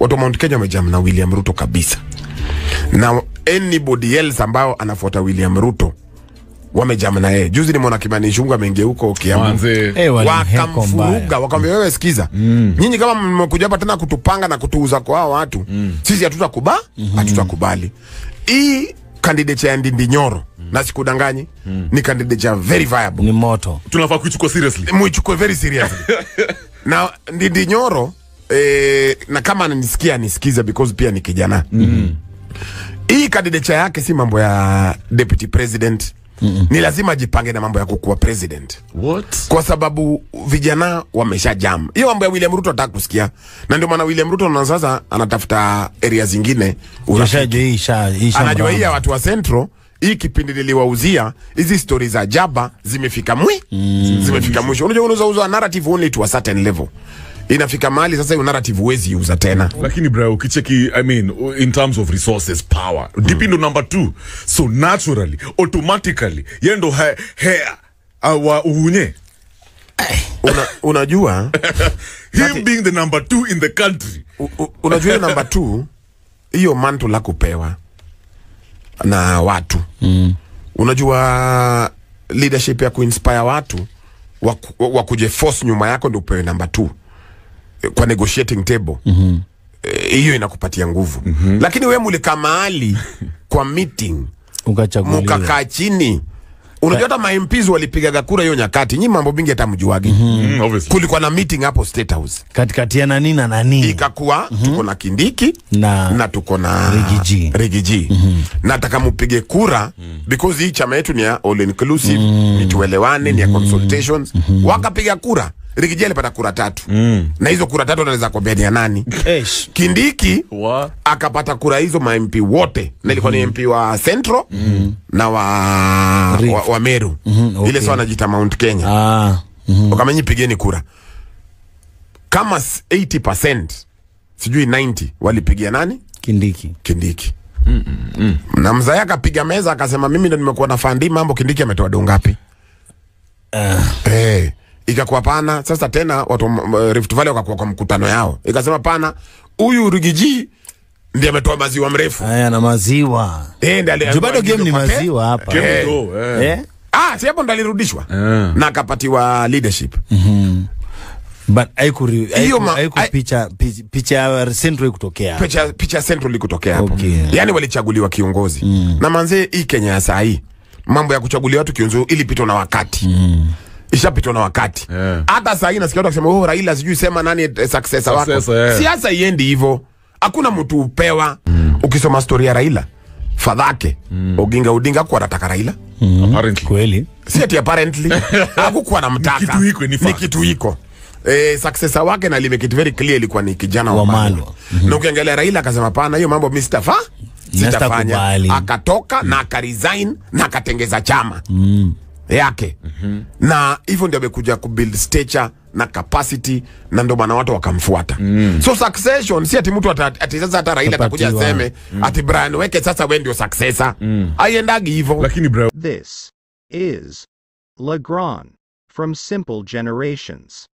watu wa Mount Kenya wamejam na William Ruto kabisa, na anybody else ambao anafuata William Ruto wamejam na yeye. Juzi nimeona Kimani Ichung'wah ameingia huko Kiambu Manze. Eh, walimheko wakamfuruga mbaya. wakamwambia wewe sikiza nyinyi kama mmekuja hapa tena kutupanga na kutuuza kwa hao watu sisi hatutakuba hatutakubali hii candidate ya Ndindi Nyoro na sikudanganyi ni candidate ya very viable ni moto tunafaa kuichukua seriously muichukue very seriously na Ndindi Nyoro eh, na kama ananisikia anisikize because pia ni kijana hii candidature yake si mambo ya deputy president ni lazima ajipange na mambo ya kukuwa president what kwa sababu vijana wamesha jam hiyo mambo ya William Ruto ataka kusikia, na ndio maana William Ruto na sasa anatafuta area zingine urafiki. Ushajua hii isha isha Anajua hii ya mramba. watu wa Central, hii kipindi niliwauzia hizi stori za jaba zimefika mwi zimefika mwisho. Unajua unaweza uza narrative only to a certain level, inafika mahali sasa hiyo narrative huwezi uza tena. lakini bro ukicheki i mean in terms of resources power dp ndo number two so naturally automatically ye ndo he, he, awa uhunye Una, unajua him being the number two in the country u, u, unajua hiyo namba two hiyo manto la kupewa na watu mm. unajua leadership ya kuinspire watu waku- wakuje force nyuma yako ndio upewe namba two eh, kwa negotiating table mm-hmm. hiyo inakupatia nguvu mm-hmm. lakini we mulika mahali kwa meeting ukachaguliwa mukakaa chini unajua hata mamps walipigaga kura hiyo nyakati nyi mambo mingi hata mjuagi mm-hmm. mm, obviously kulikuwa na meeting hapo state house katikati ya nani na nani ikakuwa tuko na Kindiki Na- na tuko na Riggy G. Riggy G. nataka mupige kura because hii chama yetu ni ya all inclusive ni tuelewane ni ya consultations wakapiga kura Riggy G alipata kura tatu na hizo kura tatu naweza kuambia ni ya nani Eish. Kindiki Wa- akapata kura hizo ma MP wote na ilikuwa ni MP wa Central na wa, wa, wa Meru okay. ile sawa anajiita Mount Kenya ah mhm. wakamenyi pigeni kura kama s- 80% sijui 90 walipigia nani kindiki kindiki na mzee akapiga meza akasema mimi ndo nimekuwa na fandi mambo kindiki ametoa do ngapi eh ikakuwa pana sasa tena watu wa m- m- Rift Valley wakakuwa kwa mkutano yao ikasema pana huyu rigiji ndiye ametoa maziwa mrefu haya na maziwa eh ndiye ali- juu bado game ni alipate- maziwa hapa Game Eh. ndo, eh. eh? ah si hapo ndo alirudishwa Eh. na akapatiwa leadership but haikuri- Hiyo haiku- ma- haiku hai- picha picha- picha ya Central kutokea picha, picha ya central ikutokea hapo Okay. yani walichaguliwa kiongozi na manzee hii kenya ya saa hii mambo ya kuchagulia watu kiongozi ilipitwa na wakati ishapitwa na wakati Yeah. hata saa hii nasikia watu wakisema oh, raila sijui sema nani eh, successor wako Successor, yeah. siasa iendi hivyo hakuna mtu upewa ukisoma stori ya raila fadhake oginga odinga kuwa anataka raila apparently kweli si ati apparently hakukuwa na mtaka Ni kitu iko, ni ni fact. kitu iko Eh, successor wake na limake it very clear ilikuwa ni kijana wa Wamalwa. Malwa. Na ukiangalia Raila akasema pana hiyo mambo mimi sitafa sitafanya. Sitakubali. Akatoka na akaresign na akatengeza chama yake na hivyo ndio amekuja kubuild stature na capacity na ndio maana watu wakamfuata so succession si ati mtu ata- ati sasa hata Raila atakuja Atapatiwa. aseme ati Brian weke sasa wewe ndio successor aiendagi hivyo lakini bro This is Legrand from Simple Generations.